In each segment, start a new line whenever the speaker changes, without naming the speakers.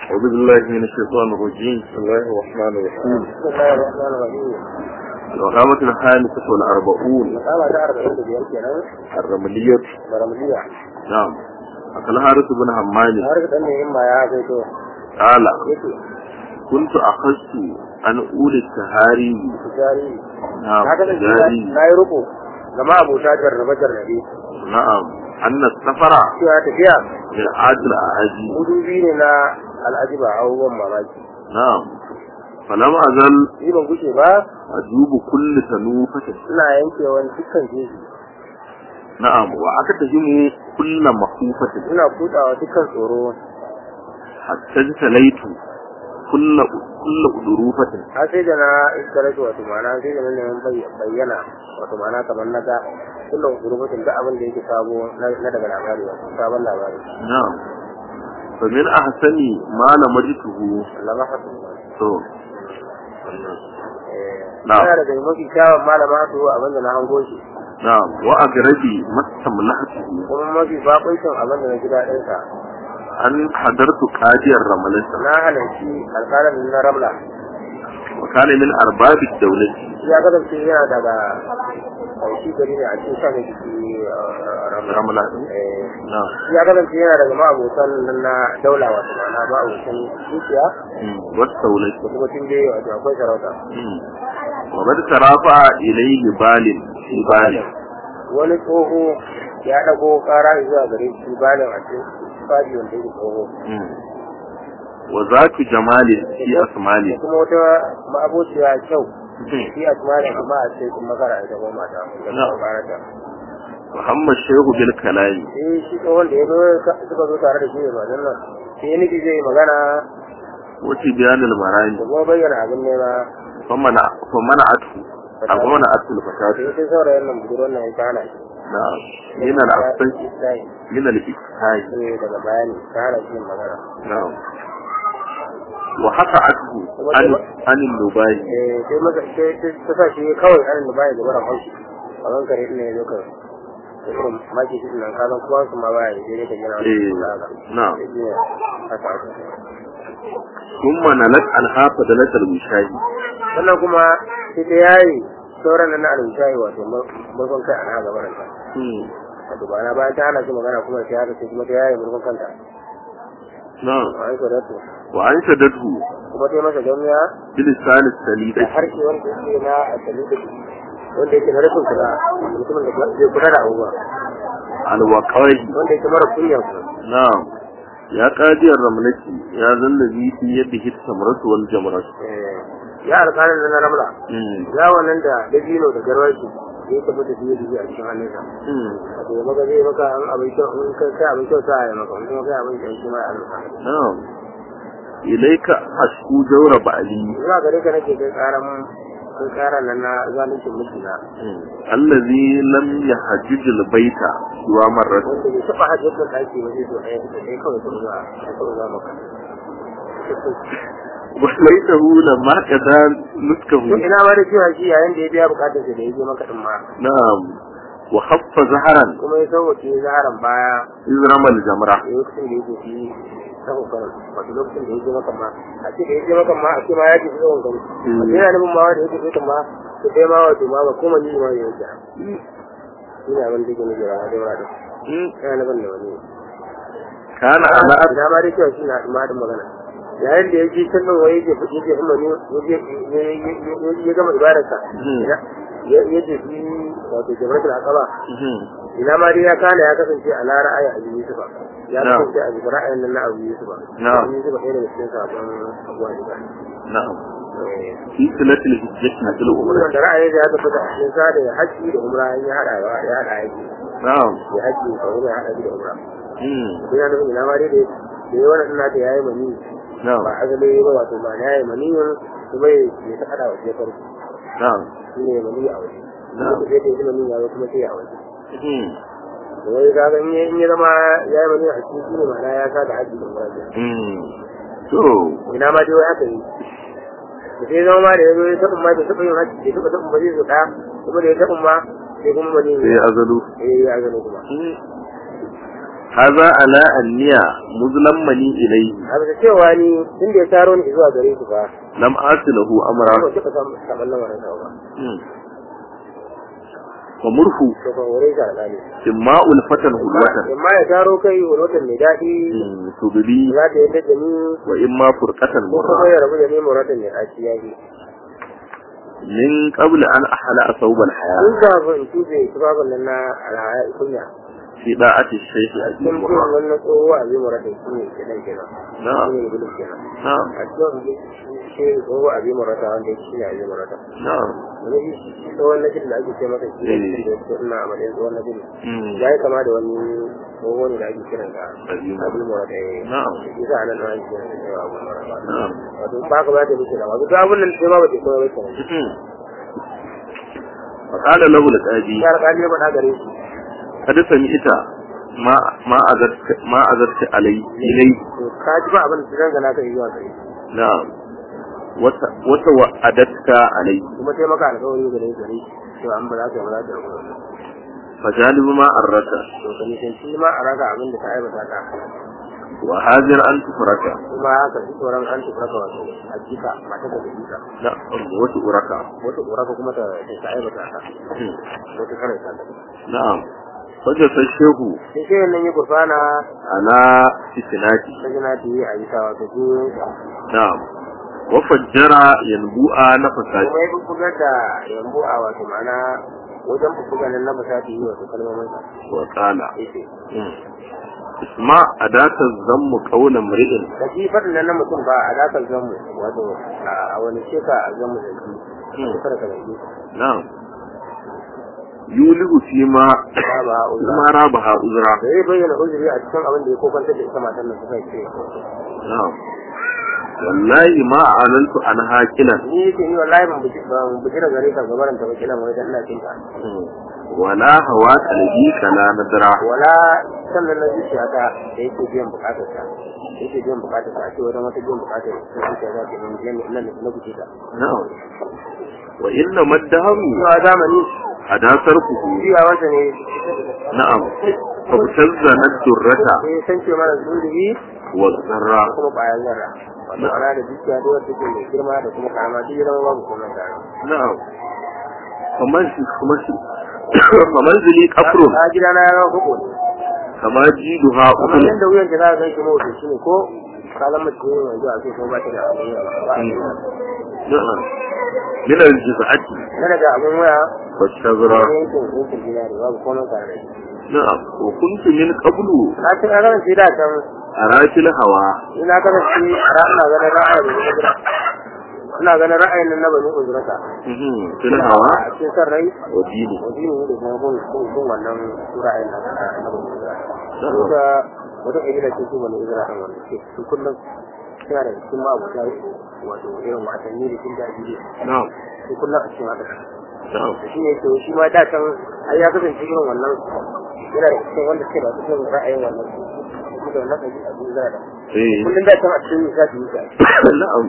أعوذ بالله من الشيطان الرجيم بسم الله الرحمن الرحيم
بسم الله الرحمن الرحيم
العلامة الخامسة والأربعون
مسألة تعرف عند بيان كنا
الرملية
برمجية
نعم أكل حارث بن همام
عارف أن إما يا كيتو
قال
يكي
كنت أخذت أن أولي التهاري
tijari
نعم
haka da
تجاري
na yi ruku gama abota jarraba jarrabe
نعم أن السفر
cewa tafiya
من عاجل أعاجي
mudubi ne na al'ajiba abubuwan mamaki
نعم فلم أزل
ni ban gushe ba
أجوب كل سنوفة
ina yankewan dukkan jeji
نعم وأكتهم كل مخوفة
ina kutsawa dukkan tsoro
حتى اجتليت كل كل أدروفة
har sai da na iskaratu wato ma'ana sai da na neman bay- bayyana wato ma'ana kamar na ga kullum gurubatin duk abin da yake sabo na na daga labari wato sabon labari
نعم فمن أحسن ما لمجته
Allah ma hasu
تو
eh
Na'am.
yana daga mafi kyawun malama su abin da na hango shi
نعم وأقربي ما استملحته
kuma mafi bakuncin abin da na ji daɗin sa
أن حضرت قاضي الرملة
na halarci alƙalin na ramla
وكان من أرباب الدولة
ya kasance yana daga shi gari ne a cikin sa ne jiki ramla
رملة
eh
نعم
ya kasance yana daga ma'abotan nan na daula wato ma'ana ma'abotan dukiya
مم. والدولة
da kuma tun dai wato akwai sarauta
مم. وقد ترافع إليه بال في بال
wani tsoho ya ɗago ƙara zuwa gare shi balin a cikin fadi wanda yake tsoho
مم. وذاك جمال في
da
أسماله
kuma wata ma'abociya kyau
مم.
shi a kuma da kuma a ce kuma makara ita ko mata da
Na.
kuma karata
محمد الشيخ بالكلام
eh shi tsohon da ya zo suka zo tare da shi ne ba nan nan sai ya nufi zai yi magana
وتبيان المراني
da kuma bayyana abin nema
فمنع فمنعته أو منعته الفتاة
sai sai saurayin nan budurwar nan ya kana shi
نعم من الأفضل
sai
من الإفتاء
sai daga bayani ta hana shi yin magana
نعم وحفعته عن عن النباي
eh sai maka sai sai ta sa shi kawai anan da baya gaba da haushi a kan kare ina ya zo ka irin maki shi nan ka san kuma su ma baya je ne ka jira
Eh, na'am.
haka haka
ثم نلت عنها فدلة المشاهي
sannan kuma sai ta yayi sauran nan na alwishayi wato murkon kai a na gaban ta wato ba na bayan ta hana shi magana kuma sai haka sai kuma ta yayi murkon kanta
نعم
a yi kodatu
وأنشدته
kuma ta yi masa jami'a
بلسان السليد
da harshe wanda yake na asali da wanda yake na rashin kula mutumin da zai kula da abubuwa
الوقائي
wanda yake mara kunya kuma
نعم يا قاضي الرملة يا ذا الذي في يده التمرة والجمرة
Eh, ya alƙalin na ramla
مم.
ya wannan da dabino da garwashi ya tabbata da yadda a cikin hannunsa
مم.
wato ya maka zai maka an abin kyau in kai kai abin kyau sa ya maka in kuma kai abin kyau shi ma ya maka
نعم إليك أشكو جور بعلي
zuwa gare ka nake kai karan kai karan nan na zaluncin mijina
الذي لم يحجج البيت سوى مرة
wanda bai taɓa hajjar da ɗaki ba zai zo ɗaya da ɗaya kawai sun zuwa ya kawai za maka
وليته لما كذا
to
نسكه
ina ma da cewa shi yayin da ya biya bukatar sa da ya je maka din ma
نعم وخف زهرا
kuma ya sauwace zaharan baya
إذ رمى الجمرة
lokacin da yake fi ta kokarin wato lokacin da yake maka ma a ce da yake maka ma a ce ma ya ce tsawon gari a ce yana nufin ma wanda yake tsoka ma to kai ma wato ma ba kuma ni ma ya yake ina abin da yake nufi a da wura da yana nufin da wani
كان على أب
ina ma dai cewa shi na ma da magana yayin da yake can nan wai yake yake kuma ne ya gama ibadarsa ya ce shi wato jama'atul aqaba ina ma dai ya kana ya kasance a lara aya abu yusufa ya
Na'am.
kasance a bisa ra'ayin nan na abu yusufa
Na'am.
abu yusufa ɗaya daga cikin sabon abuwa yusufa
نعم في سنة الهجرة مثل
kuma
أمرة
wanda ra'ayin da ya tabbata a cikin sa da ya haji da umra in ya haɗa ya ya haɗa yake
نعم
ya haji da umra ya haɗa shi da umra
مم.
ina nufin ina ma dai da da ya wannan ina da yayi mani
نعم
ba azali ba wato ba na yayi mani kuma ya ya ta haɗa waje farko
نعم
shine mani a waje
Na'am.
sai da ya mani ya zo kuma sai a waje
مم.
da wai kaga in ya in ya zama ya yi mani a cikin shine ma'ana ya sa da haji da umra kenan.
مم. تو
ina ma dai wai aka yi da sai zama ma da ya zo ya taɓa ma da taɓa yin hajji da taɓa taɓa ba zai zo ɗaya kuma da ya taɓa ma sai kuma mani
sai azalu
eh ya gano kuma
haza ala anniya muzlammani ilayhi
a bisa cewa ni tun da ya taro ni zuwa gare su ba
lam asilahu amra
ba kika samu saban lamarin sa ba
wa murhu
to kan hore shi alƙali
imma ulfatan hulwatan
amma ya taro kai wani mai daɗi
tudri
za ta yadda da ni
wa imma furqatan
ko kuma
murra
ya rabu da ni muratan mai ɗaci ya yi
min qabla an ahla asawbal haya
an kafin in tube tubabin nan na alhaya kunya
fi da'ati shaykh abi
sun fi
murra
wannan tsohuwa a zai muratan shi ne kenan kenan
na'am
shi ne iblis kenan
na'am
a cikin shi tsohuwa a zai murata wanda shi ne a zai murata
na'am
wani shi tsohon na jin da ake ce masa shi ne
Eh.
da ya ina a matsayin tsohon na jin
Mm.
ya yi kama da wani tsoho ne da ake kiran da
Abi Murata.
abin murata ya yi
na'am
shi sa a nan ake kiran da cewa abin murata
na'am
wato ba ka ba ta wuce da wato duk abin nan sai ma ba ta kuma bai kenan
فقال له القاضي
ya alƙali ya faɗa gare shi
قد سمعت ما ما أذرت ما أذرت علي إلي
to ka ji ba abin da zan gana kai zuwa gare shi
نعم وت- وتوعدتك علي
kuma sai maka alƙawari gare shi gare shi cewa an ba za ka yi ba za ka yi
فجانب ما أردت
to ka nisanci ma a raga abin da ka aibata ka
وهاجر أن تفرك
kuma haka ji tsoron an tuka ka wato a jika mata da jika
لا وتؤرك
wata ƙura ko kuma ta ta aibata ka wata karanta ka
نعم فجلس الشيخ
sai sai nan ya gurfana
على فتناتي
ta jina ta yi a yi sawa ta juyin sa
نعم وفجر ينبوء نفساتي
kuma ya bubbugar da yambo a wato ma'ana wajen bubbugar nan na fasa ta yi wato kalmomin sa
وقال
yace
اسمع أداة الذم قول امرئ
da shi faɗin nan na mutum ba a dakar zanmu wato a wani sheka a zanmu da shi kada ka zargi
نعم يولغ فيما
ba ba uzra
ما رابها أزرا
da zai bayyana uzuri a cikin abin da ya kokantar da ita matan nan suka ce
نعم والله ما أعلنت عنها كلا
ni yake ni wallahi ban buji ban buji da gare ka gabaran ta bakilan wai dan ina cin ta
ولا هوا قلبي كلا ندرا
wala sannan na zuciya ta da yake biyan bukatar ta yake biyan bukatar ta a ce wajen wata biyan bukatar ta zuciya ta ke nan nan nan na buji ta
نعم وإنما الدهر
zuwa zamani
أدا صرفه
jiya wata ne
نعم فابتزنا الدرة
sai san ce mana zuri
والذرة
da kuma bayan zarra wato ana da zuciya da wata take mai girma da kuma karama duk ya zama babu komai tare
نعم فمن فمنزلي كفر
a gida na ya zama hukumu
كما جيدها
kamar
أكل
yadda wuyan da za ka gan shi mawuce shi ne ko kalan mace ne yanzu a ce ko ba ta da abin yawa ba a yi
نعم من الجزعة
na daga abin waya
والشجرة
ne yankin yankin dinari babu komai tare da shi
نعم وكنت من قبل
na ci na ganin shi da can
أراك الهوى
ina ganin shi a ina ganin ra'ayin da uzura ina ganin ra'ayin nan na bani uzurata
مهم. في الهوى
a cikin san rai
ودينه
wajini ne da kuma gun gun gun wannan ra'ayin nan na bani uzurata
نعم
wata wata kabila ce su bani uzurata wanda ke su kullum suna da cikin ma'abuta wato irin wasanni da cin daji
نعم
su kullum a cikin haka
نعم
shi ne to shi ma da can ai ya kasance irin wannan yana da cikin wanda suke da cikin ra'ayin wannan su da wannan kaji a cikin zara
إيه.
kullum da can a cikin za su yi ta
نعم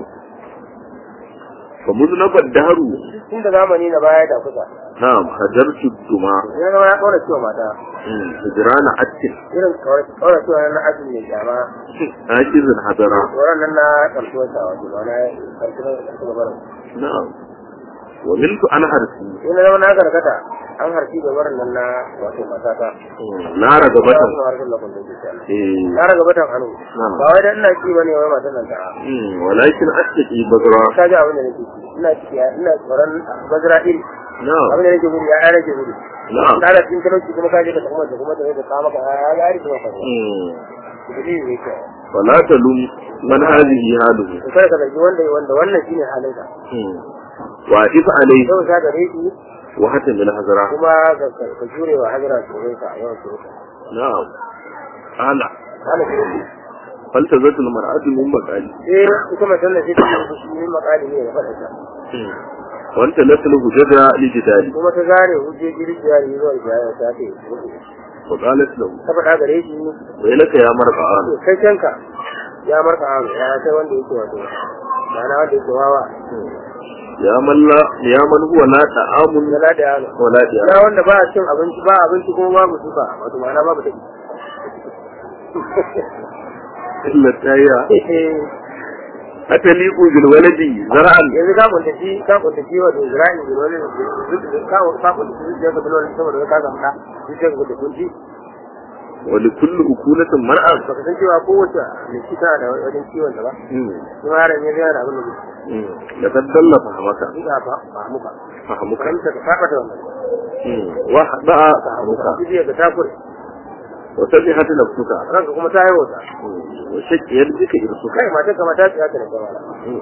فمذنب الدهر
tun da zamani na baya da kusa
نعم هجرت الدماء
ya zama ya kaura cewa mata
مم. هجران أكل
irin kaura cewa na azumi mai kyama
آكز هدرا
tsoron nan na karsuwar sa wato ba na karsuwar karsuwar barin
نعم وملك أنا هرسي
ina zama na karkata an harfi da barin nan na wato matata
لا
ba
رغبة
su harkar lakon da ke kyama
إيه.
na raga batan hannu
نعم
ba wai dan ina ci bane wai matan nan ta
مم. ولكن أشتكي بذرا
ka ji abin da nake ci ina ciki ina tsoron bazra iri
نعم
abin da nake gudu ya rage gudu
نعم
na da cikin talauci kuma ka je ka kuma da kuma da ka kama ka ya ya rike maka
مم.
dalili ne ke
ولا تلوم من هذه حاله
to kada ka zargi wanda wanda wannan shine halin ka
مم. وأعف عليه
yau sa gare shi
وحتم الهزرة
kuma ka ka- ka jure wa hajara tsoron ka yawan tsoron ka
نعم أنا
kana shi
فالتزت المرأة من مقالي
sai ita matan da sai ta yi shi ne makali ne ya faɗa ta
وانت نسل هجد لجدالي
kuma ta zare hujjoji rijiya ne zuwa ijaya ta ce
وقالت له
ta faɗa gare shi
ويلك يا مرقعان
to kai kanka ya marka hannu ya sai wanda yake wato ma'ana wanda yake wawa
يا من لا يا من هو لا طعام
ya lada yano
ولا ديار
ya wanda ba a cin abinci ba abinci kuma babu suka wato ma'ana babu take
illa tayya ataliqu bil waladi zar'an
yanzu ka kunta shi ka kunta shi wato Isra'il da wani ka ka kunta shi da ka bilwala saboda ka samu da shi ka kunta kunci
wa li kulli ukulatin mar'an
baka san cewa kowace mai shi tana da wajen ciwon ta ba kuma yaron ya zai da abin da
da kaddalla fahamaka
zai ga ba ba muka
fahamuka
kan ta saba da wannan
wa hada'a fahamuka
shi ga takure
wa sabihatu nafsuka
ranka kuma ta yi wata
wa shakkiyar bika irsuka
kai mata kama ta tsaya ta da gawa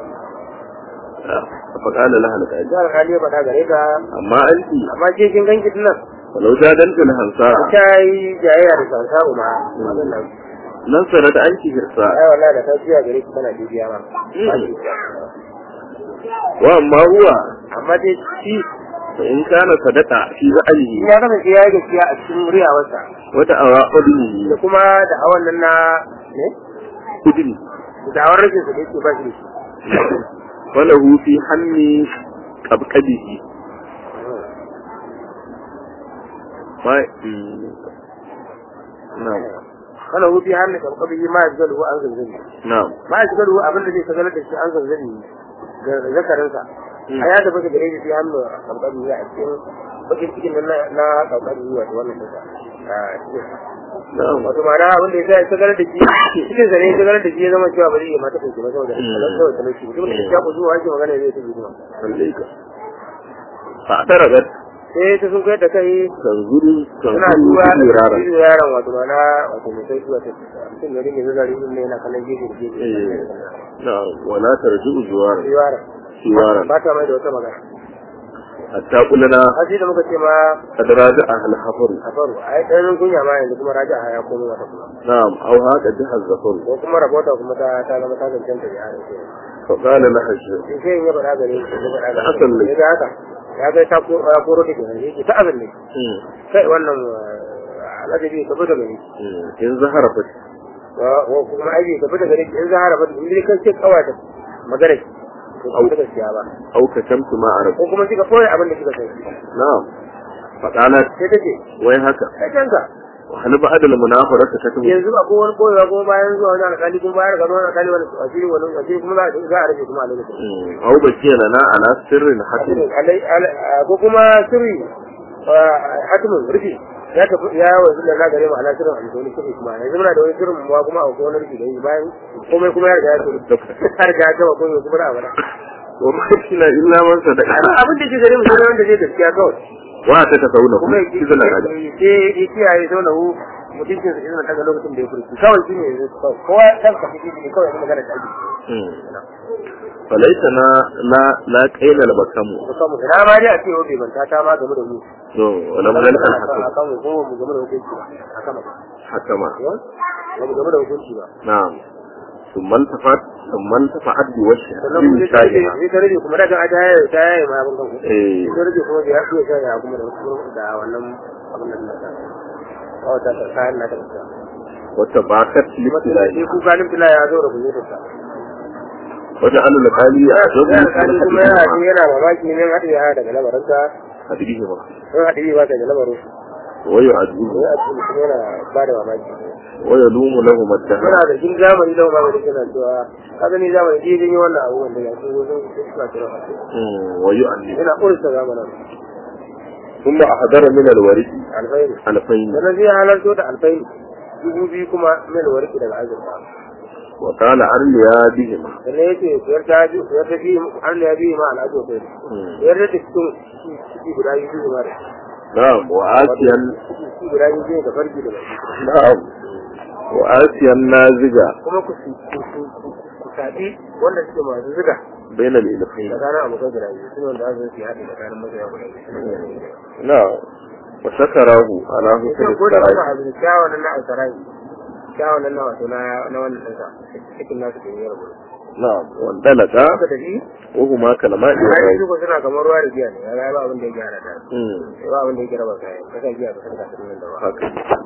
فقال لها لك
jihar hali ba ta gare ka
amma anti
amma ke kin ganki nan
walau jadalta hansa
ta yi jayayya da sansa ma abin nan
nan sana da anki hirsa
ai wallahi da ta tsaya gare ki tana bibiya ma
wa amma huwa
amma dai shi
fa in kana sadaqa fi za'alihi
ya kasance ya yi gaskiya a cikin muryawarsa
wata awa udni
da kuma da hawan nan na ne
udni
da awar rashin sa da yake ba shi da shi
falahu fi hammi qabqadihi ma na'am
kana hufi hannu kan kabi ma ya zalu an zanzani
na'am
ma ya zalu abin da zai sagalar da shi an zanzani ga zakarinsa a ya tabbata gare shi fi hannu kan kabi a cikin bakin cikin nan na kan kabi wato wannan kasa
na'am
wato ma'ana abin da ya sa ya sagalar da shi cikin sa ne ya sagalar da shi ya zama cewa bari ya mata kai kuma saboda saboda talauci mutum da ya ku zuwa ake magana zai ta zuwa
alaika fa taragat
sai ta sun kai da kai
tanzuru
suna
tanzuru
duba
fi rara
da yaron wato mana wato mai sai zuwa ta mutum da rinke zazzari din ne yana kallon gefe da gefe
na'am wala tarji'u zuwara
yaron
zuwara
ba ta mai da wata magana
hatta kullana
haji da muka ce ma
qad raja'a al hafaru
a faru a yi ɗanin kunya ma yanzu kuma raja a ya komo wata kuma
na'am aw haka jaha zafaru
ko kuma rabota kuma ta ta zama ta zancen ta yaron ke
fa qala laha shi
in sai in ya faɗa gare shi ya faɗa gare
Hasan ne.
shi ya ga haka ya ga ta ko ya koro da kenan yake ta azan ne kai wannan al'adabi ka fita gare shi
in zahara fa
wa kuma aiki ka fita gare shi in zahara ba in dai kan ce kawata magana shi ko kuma ta gaskiya ba
aw katamtu ma arab
ko kuma kika koyi abin da kika sani
na'am fa qalat
sai ta ce
wai haka
kai kanka
wa hal ba'da al munafarata katabu
yanzu ba ko wani koyewa kuma bayan zuwa wani alƙali kuma bayan ga wani alƙali wani asiri wani asiri kuma za a za a rage kuma a lokacin
aw bakiya lana ala sirrin hakim
Alai- alai- ko kuma sirri hatimin rufi ya tafi ya wanzu da nagare mu ala sirrin alƙali sirri kuma yanzu muna da wani sirrin mu kuma a wani rufi da yi bayan komai kuma ya riga ya tafi har ga ya gaba komai kuma da abada
wa ma kina illa man sadaqa
abin da ke gare mu sai wanda zai gaskiya kawai
wa ta tasauna
kuma
kuma
ya
kizana hada
ya kiyaye zauna hu mutuncin sa izinin daga lokacin da ya furci kawai shi ne kowa dan ka fiti ne kawai yanzu magana ta ake
falaita na la la qaila al bakamu
ko kamu ina ma dai a ce yau bai manta ta ma game da mu
to wala man al hakim
akan mu ko mu game da hukunci ba akan ba
hakama
ba mu game da hukunci ba
na'am ثم التفت ثم التفت بوجهها
sannan kuma sai ta rage sai ta rage kuma daga ta yaye ta yaye ma abin kanku
eh
sai ta rage kuma da ya fiye ta ya kuma da da wannan abin nan da ta kawai ta ta kayan na ta ta
وتباكت
sai
لابتلائها
ku ganin bila ya zo da kunya ta
وجعل الغالي
ya
أعجب
alƙali kuma yana ji yana mamaki ne haɗe ya daga lamarinta
حديثهما
sun haɗe ba daga lamarin
ويعجبه
sai a cikin kuma yana ba da mamaki
ويلوم لهما الدهر
muna da jin zamani da mamaki suna cewa ka gani zamani ji jin wannan abu wanda ya sun sun suka kira
مم، ويؤلم
yana ƙurista zamanin
ثم أحضر من الورد
alfairi
ألفين
sannan zai halarto da alfairi dubu biyu kuma mil warki daga azurfa
وقال أرليا بهما
sannan ya ce siyar ta ji siyar ta biyu har ya biyu ma al'adu kai
مم.
siyar da cikin ciki guda biyu biyu ma da
نعم وآسيا
ciki guda biyu biyu da farki da baki
نعم وآسيا نازجا
kuma ku ku ku ku sabi wanda suke masu zuga
بين الإلفين
tsakanin abokan guda biyu suna wanda za su yi haɗe tsakanin masoya guda biyu
نعم وشكره على حسن
sai ko da wannan
السراج
abin kyawun nan na alsarai kyawun nan na wato na na wannan ɗansa cikin nasu da yi rabu
نعم واندلقا
haka tafi
وهما كلمات
ya yi
الغيب
suko suna kamar ruwa da giya ne ya ga ba abin da ya gyara da
مم.
ba abin da ya gyara ba kayan kasa giya ka san kafin nan da ba
haka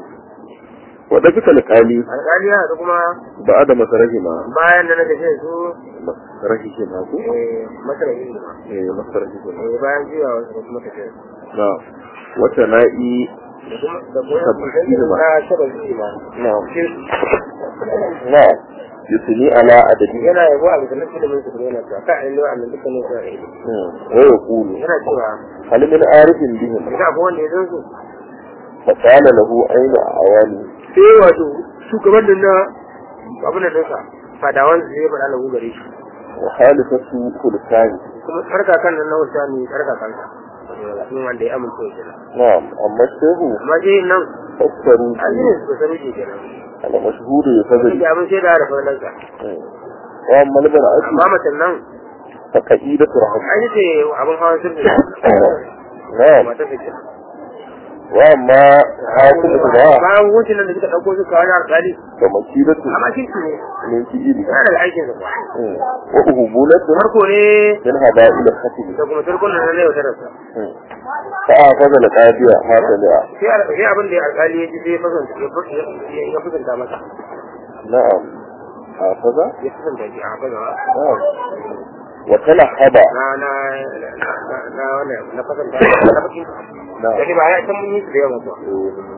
wadda alƙali
alƙali ya haɗu kuma
ba da masarahima
bayan da na gaje su
masarahima ku
eh, masarahi ne
eh masarahima
eh, bayan juya wasu kuma tafiya
na wata na'i
da kuma da kuma
Tabbasiri ma.
na tabbasiri ma
na'am na'am yusni ala adadi
yana yabo a bisa nasu ilimin su kuma yana cewa ka ainihin wa'annan dukkanin su a ilimi
wa yaqulu
yana cewa
hal min arifin bihim
idan akwai wanda ya san su
fa qala lahu ayna awali
sai wato shugaban nan na abin da nasa fadawan su zai faɗa lahu gare shi
wa halifatu kulkani
kuma tsarkakan nan na wata ne tsarkakan sa sun wanda ya amince da kenan
na'am amma shehu
amma dai nan
fassaru
an yi su kusa miji kenan
ala mashhuru ya fadri
da abin sai da da fadalansa
wa amma albara'atu
amma macen nan
fa qa'idatu rahmat
an yi ce abin hawan sirri
na'am
mata ta kenan
wa amma hakimu da
bayan hukuncin nan da suka ɗauko suka wani alƙali
fa makidatu
amma shi ne
min fi'ili
yana daga aikinsa kuwa
wa uhubulatu
farko ne
min haba'il khatib
da kuma turkun nan na yau tarasa
fa afaza al-qadiya ma sami'a
sai al- sai abin da alƙali ya ji sai ya fasanta ya fas- ya- ya fasanta masa
na'am afaza
ya fasanta shi a haka gaba
na'am wa talahaba
na na na na- na wannan na fasanta na fakin
na'am
da ba ya san mun yi su da yawa kuwa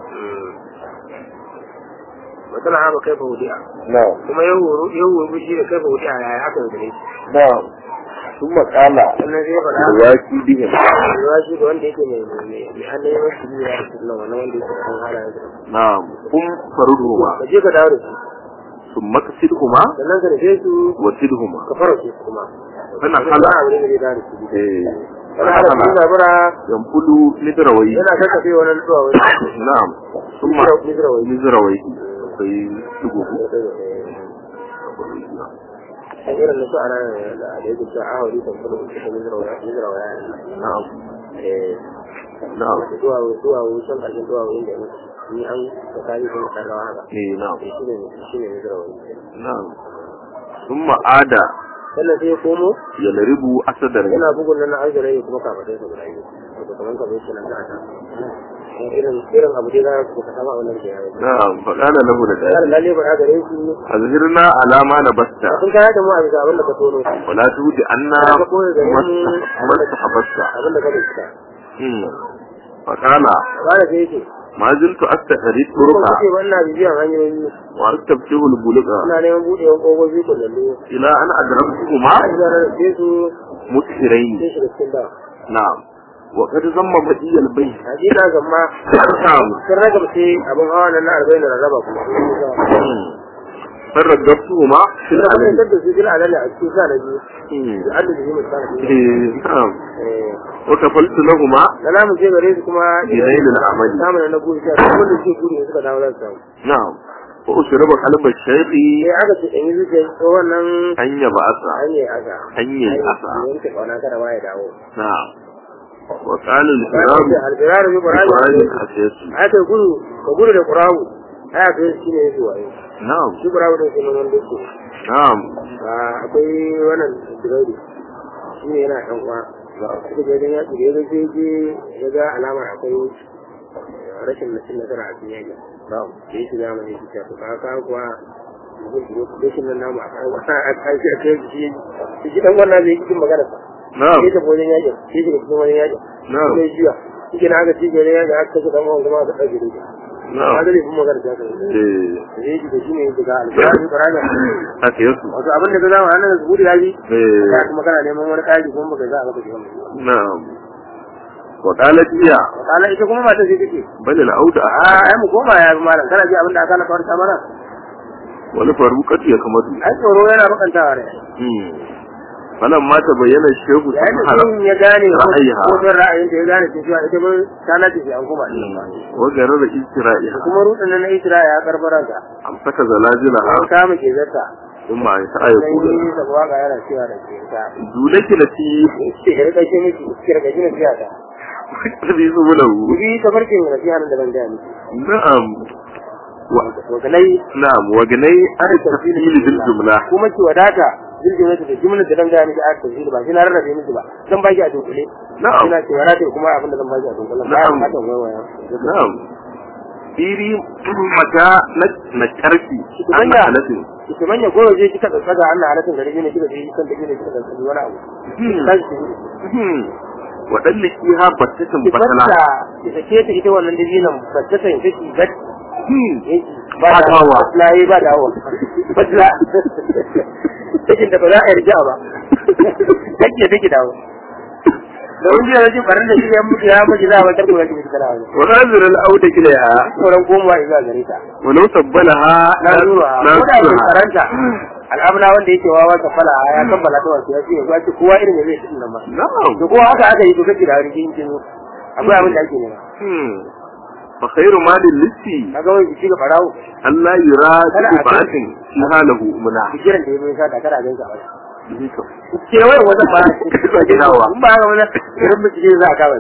matsala haka kai fa wudi'a
na'am
kuma yau horo yau horo shi da kai fa wudi'a ya aka yi gare shi
na'am ثم قال
sannan sai ya faɗa
الواكي بهم
ruwa shi ga wanda yake mai mai mai hannun yawan shi ya rasu nan wannan wanda yake da kan halayen sa
نعم قم فردهما
ka je ka dawo da su
ثم كسدهما
sannan ka nufe su
وسدهما
ka fara su kuma
فانا
Sannan
خلع
a wurin da zai dawo da su
إيه.
wani hada su
فنحل
zabura
ينفل مدروي
yana kakkafe wani zuwa wani
نعم ثم
mizra wani
مزروي في سجوه
irin na su ana da da yake cewa ahuri kan kudu da mizra wani mizra wani
نعم
eh
نعم
zuwa zuwa wucin ƙarshen zuwa wurin da ya mutu ni an tsakani sun karrawa haka
إيه نعم
shi ne shi ne mizra wani
نعم ثم عاد
sannan sai ya komo
يلرب أسدر
yana bugun nan na arzira ya kuma kafatai sa guda biyu wato kamar ka bai shi nan da ta irin irin abu dai za ku ka sama wannan ke yawo
نعم فقال له
kar
لذلك
lalle ba gare shi
أظهرنا على ما نبست
sun kaya da mu a bisa abin da ka tono
ولا تود أن ما استحبست
abin da ka bai cika
فقال
ba da sai yake
ما زلت أستحري
ko
الطرق
kace ba ina bibiyan hanyoyi
وأستبشر البلغة
ina neman budewan kogogi kullallu
إلى أن أدركتهما
a ga sai su
مسهرين
sai shi da cikin da
نعم وقد ضم بدي البيت
hakika gamma
نعم
sun raga sai abin hawa nan na arba'in da rarraba kuma
فرجبتهما في
ina abin
العلم
da su jira alalla a cikin sa na biyu da Allah da yi musamman
نعم
eh
وكفلت لهما
da namu je gare su kuma
بنيل العمل
samun na guri ta duk wanda suke guri suka dawo za su samu
نعم وأشرب قلب الشيخ
sai aka ce in yi zuciya ko wannan
أن يبعث
hanyar asa
أن يبعث
yanke kauna kada ma ya dawo
نعم وقال
bayan
الكرام
da albirar bi qur'ani
إبراهيم حسيس
aka gudu ka gudu da qur'ani aya kai shi ne yake wayo
نعم
shi qur'ani da kuma wannan duk
نعم
akwai wannan digaidi shi ne yana dan uwa suka je dan yaki da ya ga sai je ya ga alamar akwai rashin nashin nasara a cikin yaki
نعم
da yake zama ne shi to ka ka kuwa rashin nan namu a kai wata a kai shi a kai shi shi dan wannan zai yi cikin magana sa
نعم
shi ta wajen yaki shi ta cikin wajen yaki
نعم
sai jiya shi na aka ci gare yaki aka kashe dan uwan kuma aka dauke da ka
نعم
ga dai kuma magana ta kai
إيه.
zai yi da shi ne daga alƙur'ani ƙur'ani
حسيس
wato abin da ka zama nan da zuburi yaji
إيه.
ka kuma kana neman wani kaji kuma baka za a baka shi wannan
نعم وقالت هي
kana ita kuma mata sai take
بل العود
a ai mu koma ya bi malam kana ji abin da aka na farta mana
ولفاروقة يكمد
ai tsoro yana bakantawa ne
فلما تبين الشيخ
yayin da
سبحانه
sun ya gane ko
ra'ayiha.
ko son ra'ayin ta ya gane cewa ita mun ta nace shi an kuma
وغرر
da
إسرائيلها
kuma rutsin nan na Isra ya karbara ka
أمسك زلازلها
an kama ke zata
ثم أنشأ
sai
يقول
yi da waka yana cewa da ke ta
دونك التي
ce ya rika shi miki ki rika shi miki ta
تبيز له
Ibi ta farkin nasiha nan da ban gaya miki
نعم و...
wakalai
نعم وجني أن التفصيل بالجملة
kuma ki wadata jirgin da jumlar da dan gaya miki a tafsiri ba shi na rarrabe miki ba zan baki a dunkule
نعم
ina ce wadata kuma abin da zan baki a dunkule ba
Na'am.
ya fata waya
نعم iri mata na karfi an
Manya.
halatin
ki manya ko je kika tsaga Allah halatin gari ne kika je kan da ne kika tsaga wani abu kai ki
wa dallikiha battatan
ki
batala
batta ki sake ta ita wannan dabinan battata in take bat
Ba dawowa.
layi ba dawowa batla cikin da ba za a yarda ba take take dawo da wani yana jin barin da shi ya mutu ya mutu za a batar kuma yake kana wani
wa nazir al-auda ilayha
sauran komawa zuwa gare ta
wa law sabbalaha
na zuwa ko da ke karanta al'amuna wanda yake wawa ta fala ya kammala ta wasu ya ce ya ce kowa irin da zai cikin nan ba
na'am
da kowa haka aka yi to kake da wani kin kin akwai abin da ake nema
hmm fa khairu malin lissi
kaga wani shi ga farawo
Allah yura
Kada
bi
a
ba'atin fi halahu muna
kiran da ya mai sa da kada ganka ba
Dika.
ke wai wajen ba
Ka gidawa.
in ba ga wani irin bincike za a kawai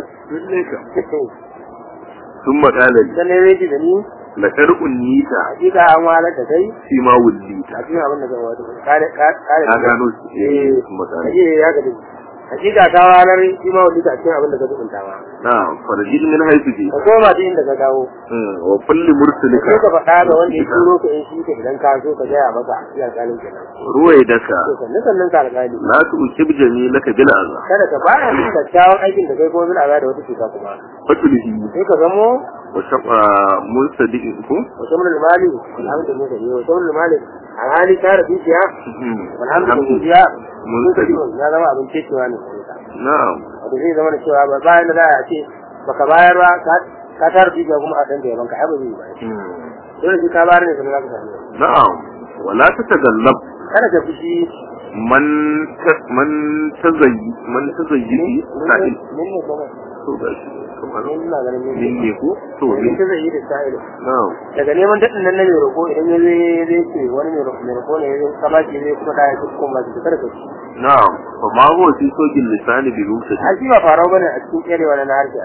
ثم قال لي
dan ne redi da ni
لقد أنيت
hakika an walar da kai
فيما وليت
a cikin abin da zan wato kare kare
ka gano shi
eh
ثم قال
kaje ya ga dai hakika ka walar shi ma wani a cikin abin da ka dubunta ma
نعم فرجل من حيث جئت
ka koma ta inda ka dawo
مم. وكل مرسلك
sai ka faɗa ga wanda ya turo ka in shi ka idan ka so ka gaya masa ya alƙalin kenan
رويدك
to sannan sannan ka alƙali
لا تؤسب جميلك بالأذى
kada ka fara yin kyakkyawan aikin da kai kuma bin da wata cuta kuma
فتله
sai ka zamo
وشقى منصدقكم
wata mun mali alhamdulillah ne wata mun mali a hali ka da dukiya alhamdulillah mun ka ya zama abin cewa ne
نعم
wato zai zama da cewa ba bayan da za a ce baka bayar ba ka- ka tara dukiya kuma a dan da yaban ka ai ba zai yi ba
مم.
dole sai ka bayar ne sannan za ka samu
نعم ولا تتغلب
kada ka fushi
من ت- من تزي من تزيي سائل
min ne kuma
to gashi kamar
min ina ganin min
min ne ko to
min
min
ta zai yi da sa'ilu
na'am
daga neman daɗin nan na mai roƙo idan ya zai zai ce wani mai roƙo mai roƙo ne ya zai kama shi zai kuma kaya su kuma su kada ka ci
na'am fa ma huwa fi sojin lisani bi rusa
a shi ba farau bane a cikin ƙerewa na harshe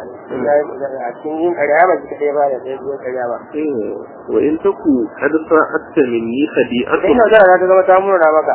a cikin yin ƙarya ba shi kaɗai ba da ɗaya biyan ƙarya ba
wa in taku kad sa'atta minni
sai
khadi'atu
ina gara ta zama ta muna maka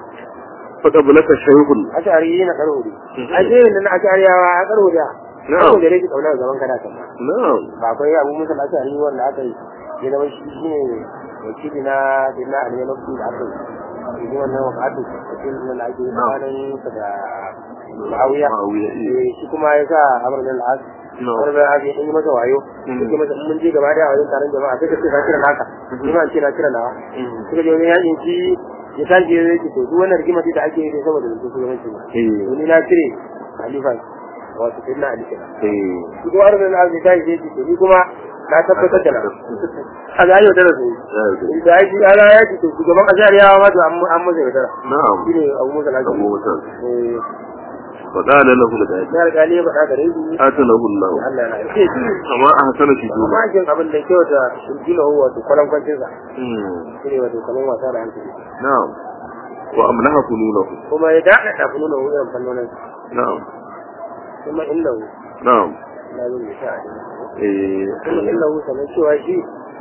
fa qablaka shaykhun
ashari na karo ne a ce yin na ashariyawa a karo da karo da rage ƙaunar gaban kana kan ba
na'am
ba akwai abu musa na ashari wanda aka yi ya zama shi shi ne wakili na dina a ne lokaci da aka yi shi wannan wakatu wakili wanda ake yi tsakanin sa da ma'awiya
Muawiya, eh.
Eh, shi kuma ya sa amur da al'ad
No.
wani da ake yi masa wayo
Mm.
yake masa in mun je gaba da wajen taron jama'a sai ka ce ka kira naka ni ma in ce na kira nawa suka je wani yakin shi ya tashi ya yake to duk wannan rigima ce da ake yi saboda da su shugabanci ba
eh
to ni na cire halifa wato sai na ali kenan
eh
shi kuma arzikin al'ad ya tashi ya ce to ni kuma na tabbatar da na a ga yau da su da ya ji ala ya ce to shugaban azariyawa ma to an an masa yaudara
na'am
shi ne abu musa lafiya
abu musa
eh
fa qala lahu al-gadi
na alƙali ya faɗa gare shi
atanahu Allah
Allah na ce shi
kama ahsana fi dunya
amma jin abin da kyau da shirgina huwa wato kwalan kwancin sa
Hmm.
shi ne wato kamar wasa da hankali
na'am wa amlaha funulahu
kuma ya daɗa ɗafi nuna wuyan fannonin
na'am
kuma inda hu
na'am
na zai mai sha'a ne
eh
kuma inda hu sannan cewa shi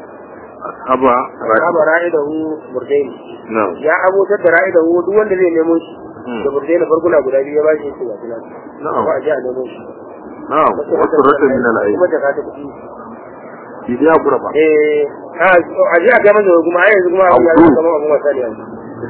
ashaba
raba ra'i da hu burdaini
na'am
ya abotar da ra'i da hu duk wanda zai nemo shi da burdaini farkuna guda biyu ya ba shi yake ga suna
na'am
ba a ji a nemo shi
na'am wasu rata min al-ayn
kuma da ka ta kuɗi
shi dai hakura ba
eh a ji a kai masa kuma ai yanzu kuma abin ya zama kamar abin wasa da yanzu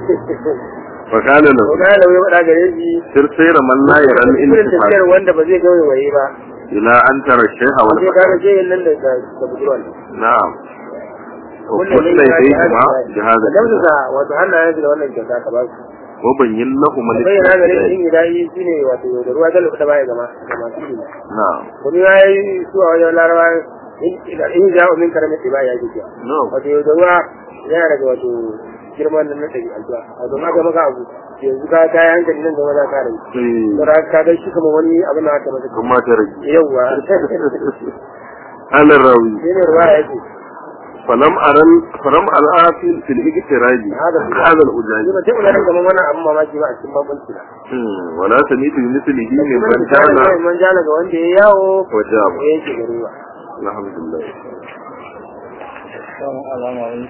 fa qala lahu
ko ga lawa ya faɗa gare shi
sir sayra man la yara
irin
al-intifaq
tafiyar wanda ba zai gaure waye ba
ila an tara shay'a wal
sai ka ga sai nan da da budurwan
na'am wa
kullum
kullu
ne ya
yadayhima
ji
jihada
da wato hannayen da wannan kyauta ka ba su
wa bayyin lahum
bayyana gare shi
al-istidlal
in idai shine wato da ruwa da da baya gama da masu ilimi
na'am
kuma ya yi su a wajen larawa in in ja min karamin ba ya ji
na'am
wato da ruwa yana daga wato girman nan na ɗari aljuwa wato ma ga maka abu yanzu ka ta yi hankali nan gaba za ka rai
eh
saboda ka ga shi kamar wani abin da aka masa
kuma ta rage
yauwa
ala rawi
shi ne ruwa ya ce
falam aral falam al-afil fil iktiraji
Hada
hada al-ujaj
shi ba sai unarin kamar wannan abin mamaki ba a cikin bambanci na
Hmm, wala samitu bi mithlihi min
kuma
man
misalin
jana
kawai man jana ga wanda ya yawo
wa jaba
ya yanke garuwa
alhamdulillah